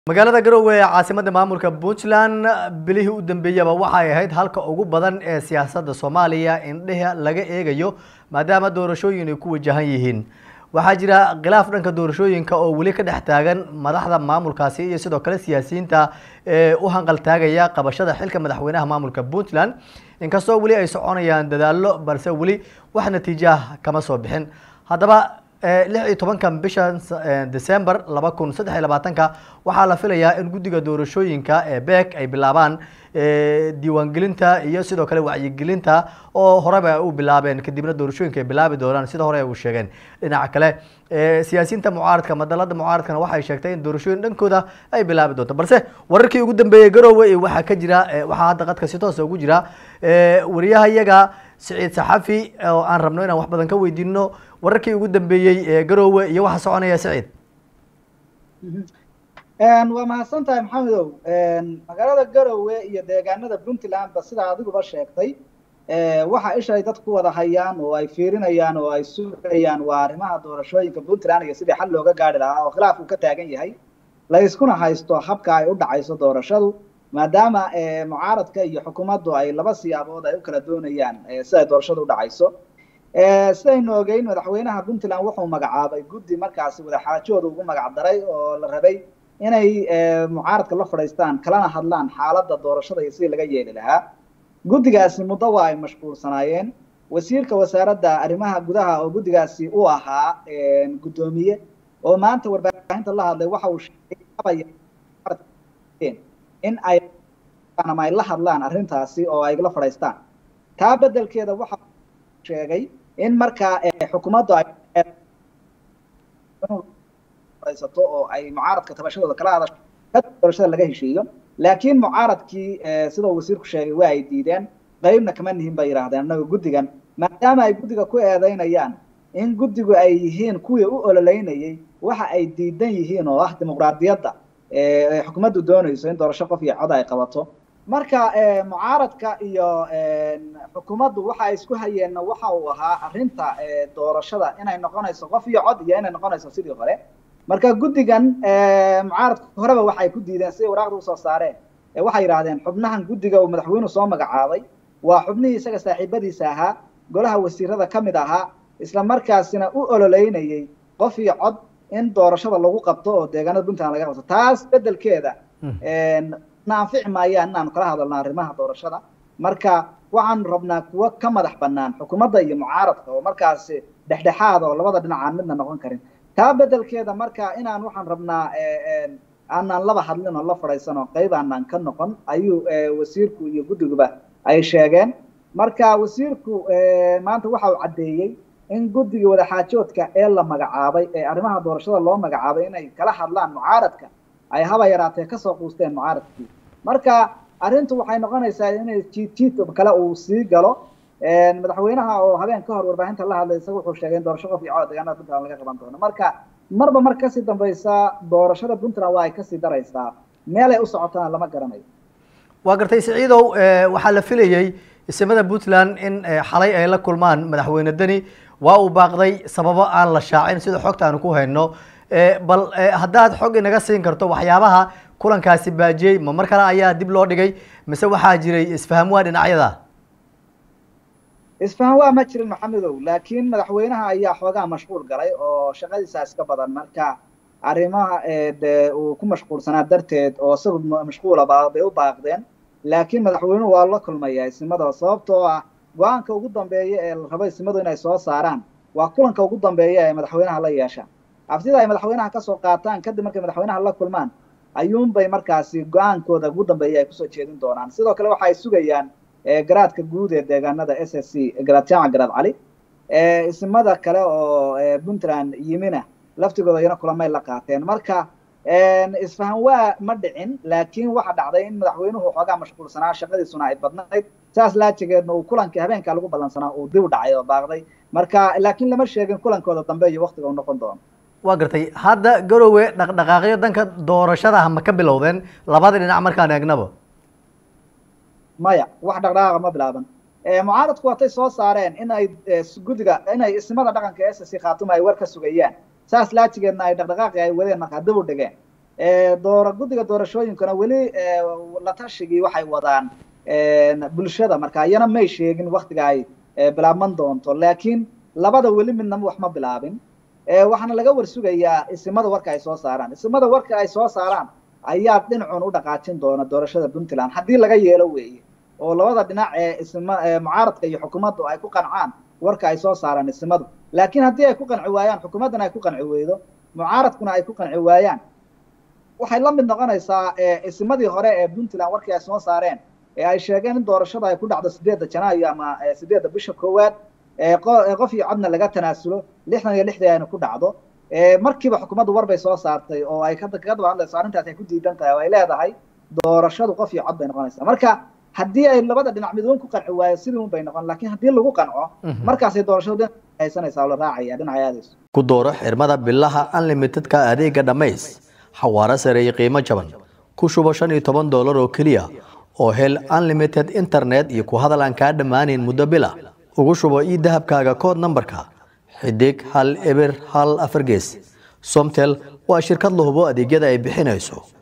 magaalada garowe ee caasimadda maamulka puntland bilihii u dambeeyaba waxay ahayd halka ugu badan ee siyaasadda soomaaliya indheha laga eegayo maadaama doorashooyin ay ku wajahan yihiin waxaa jira khilaaf dhanka doorashooyinka oo weli ka dhex taagan madaxda maamulkaasi iyo sidoo kale siyaasiyiinta ee u hanqaltaagaya qabashada xilka madaxweynaha maamulka puntland inkastoo weli ay soconayaan dadaallo balse weli wax natiijaah kama soo bixin haddaba lix iyo tobankan bishan december laba kun saddex iyo labaatanka waxaa la filayaa in guddiga doorashooyinka ee beek ay bilaabaan diiwaangelinta iyo sidoo kale wacyigelinta oo horeba ay u bilaabeen kadibna doorashooyinka ay bilaabi doonaan sida hore ay u sheegeen dhinaca kale siyaasiyiinta mucaaradka madalada mucaaradkana waxay sheegtay in doorashooyin dhankooda ay bilaabi doonto balse wararkii ugu dambeeyey garowe waxaa ka jira waxaa hadda qadka si toosa ugu jira wariyaha iyaga siciid saxafi oo aan rabno inaan wax badan ka weydiino wararkii ugu dambeeyey ee garowe iyo waxa soconaya siciid waa mahadsan tahay maxamedow magaalada garowe iyo deegaanada puntlandba sidaa adiguba sheegtay waxa ishay dad ku wada hayaan oo ay fiirinayaan oo ay sugayaan waa arrimaha doorashooyinka puntland iyo sidii xal looga gaari lahaa oo khilaafku ka taagan yahay la iskuna haysto habka ay u dhacayso doorashadu maadaama mucaaradka iyo xukuumaddu ay laba siyaabood ay u kala doonayaan siday doorashadu u dhacayso sidaynu ogeyn madaxweynaha puntland wuxuu magacaabay guddi markaasi wadaxaajooda ugu magac daray oo la rabay inay mucaaradka la fadhiistaan kalana hadlaan xaaladda doorashada iyo sidii laga yeeli lahaa guddigaasi muddo waa ay mashquulsanaayeen wasiirka wasaaradda arrimaha gudaha oo guddigaasi u ahaa guddoomiye oo maanta warbaahinta la hadlay waxa uu sheegay in ay ama ay la hadlaan arrintaasi oo ay la fadhiistaan taa beddelkeeda waxa sheegay in markaa xukuumaddu ay fadhiisato oo ay mucaaradka tabashadooda kala hadasho kadib doorashada laga heshiiyo laakiin mucaaradkii sida uu wasiirku sheegay waa ay diideen qeybna kama nihin bay yidhahdeen annaga guddigan maadaama ay guddiga ku eedeynayaan in guddigu ay yihiin kuwii u ololeynayay waxa ay diidan yihiin oo ah dimuqraadiyadda xukuumaddu doonayso in doorasho qof iyo cod ay qabato marka mucaaradka iyo xukuumaddu waxa ay isku hayeenna waxa uu ahaa arrinta doorashada inay noqonayso qof iyo cod iyo inay noqonayso sidii hore marka guddigan mucaaradka horeba waxay ku diideen siday waraaqda usoo saareen waxay yidhahdeen xubnahan guddiga uu madaxweynuhu soo magacaabay waa xubnihii isaga saaxiibadiisa ahaa golaha wasiirada ka mid ahaa isla markaasina u ololeynayay qof iyo cod in doorashada lagu qabto oo deegaanada puntland laga qabto taas beddelkeeda na anfici maayaan inaanu kala hadalno arrimaha doorashada marka waxaanu rabnaa kuwo ka madax bannaan xukuumadda iyo mucaaradka oo markaasi dhexdhexaada oo labada dhinac aan midna noqon karin taa beddelkeeda marka inaan waxaan rabnaa aanaan laba hadlin oo la fadhiisan oo qayb aanaan ka noqon ayuu wasiirku iyo guddiguba ay sheegeen marka wasiirku maanta waxa uu caddeeyey in guddigii wadaxaajoodka ee la magacaabay ee arrimaha doorashada loo magacaabay inay kala hadlaan mucaaradka ay haba yaraatee kasoo quusteen mucaaradkii marka arrintu waxay noqonaysaa inay jiid jiid kale uu sii galo madaxweynaha oo habeen ka hor warbaahinta la hadlay isaga wuxuu sheegay in doorasho qof iyo cod deegaanada puntland laga qaban doono marka marba mar kasii dambaysa doorashada puntland waa ay kasii daraysaa meel ay u socotana lama garanayo waa gartay siciidow waxaa la filayey isimada puntland in xalay ay la kulmaan madaxweyne deni waa uu baaqday sababo aan la shaacin sida xogta aanu ku hayno bal haddaad xog inaga siin karto waxyaabaha kulankaasi baajiyey ma mar kale ayaa dib loo dhigay mise waxaa jiray isfaham waa dhinacyada isfahan waa ma jirin maxamedow laakiin madaxweynaha ayaa xoogaa mashquul galay oo shaqadiisa iska badan marka arrimaha de uu ku mashquulsanaa darteed oo isagu mashquulaba bay u baaqdeen laakiin madaxweynuhu waa la kulmaya isimada sababtoo ah go-aanka ugu dambeeya ee la rabo isimadu inay soo saaraan waa kulanka ugu dambeeya ee madaxweynaha la yeeshaan aftida ay madaxweynaha kasoo qaataan kadib markay madaxweynaha la kulmaan ayuunbay markaasi go-aankooda ugu dambeeya ay kusoo jeedin doonaan sidoo kale waxa ay sugayaan garaadka guud ee deegaanada s s c garaad jaamac garaad cali isimada kale oo puntland yimina laftigooda iyana kulamay la qaateen marka isfahan waa ma dhicin laakiin waxa dhacday in madaxweynuhu xoogaa mashquulsanaa shaqadiisuna ay badnayd saas laajigeedna uu kulankii habeenkaa lagu ballansanaa uu dib u dhacay oo baaqday marka laakiin lama sheegin kulankooda dambe iyo waktiga uu noqon doono waa gartay hadda garowe dhaqdhaqaaqyo danka doorashada ma ka bilowdeen labada dhinac markaan eegnaba maya wax dhaqdhaqaaqa ma bilaaban mucaaradku watay soo saareen in ay guddiga inay ismada dhaqanka s c khaatuma ay war ka sugayaan saas laajigeedna ay dhaqdhaqaaqi ay wadeen markaa dib u dhigeen doora guddiga doorashooyinkuna weli la tashigii waxay wadaan bulshada marka iyana may sheegin waktiga ay bilaabman doonto laakiin labada weli midnama wax ma bilaabin waxaana laga warsugayaa isimada warka ay soo saaraan isimada warka ay soo saaraan ayaa dhinacun u dhaqaajin doona doorashada puntland haddii laga yeelo weeye oo labada dhinac ee isma mucaaradka iyo xukuumaddu ay ku qancaan warka ay soo saaraan isimadu laakiin haddii ay ku qanci waayaan xukuumaddana ay ku qanci weydo mucaaradkuna ay ku qanci waayaan waxay la mid noqonaysaa isimadii hore ee puntland warkii ay soo saareen ee ay sheegeen in doorashada ay ku dhacdo sideedda janaayo ama sideedda bisha koowaad qof iyo codna laga tanaasulo lixdan iyo lixdii ayna ku dhacdo markiiba xukuumaddu war bay soo saartay oo ay kaga daba hadlayso arrintaas ay ku diidan tahay oo ay leedahay doorashadu qof iyo cod bay noqonaysaa marka haddii ay labada dhinac midwan ku qanci waayo sidii un bay noqon laakiin haddii lagu qanco markaasay doorashadu dhinac haysanaysaa oo la raacaya dhinacay aadayso ku dooro xirmada bilaha unlimitedka adeega dhammays xawaaro sare iyo qiimo jaban ku shubo shan iyo toban doolar oo keliya oo hel unlimited internet iyo ku hadal aan kaa dhammaanayn muddo bila ugu shubo ii dahabkaaga kood nambarka xidig hal eber hal afar gees somtel waa shirkad la hubo adeegyada ay bixinayso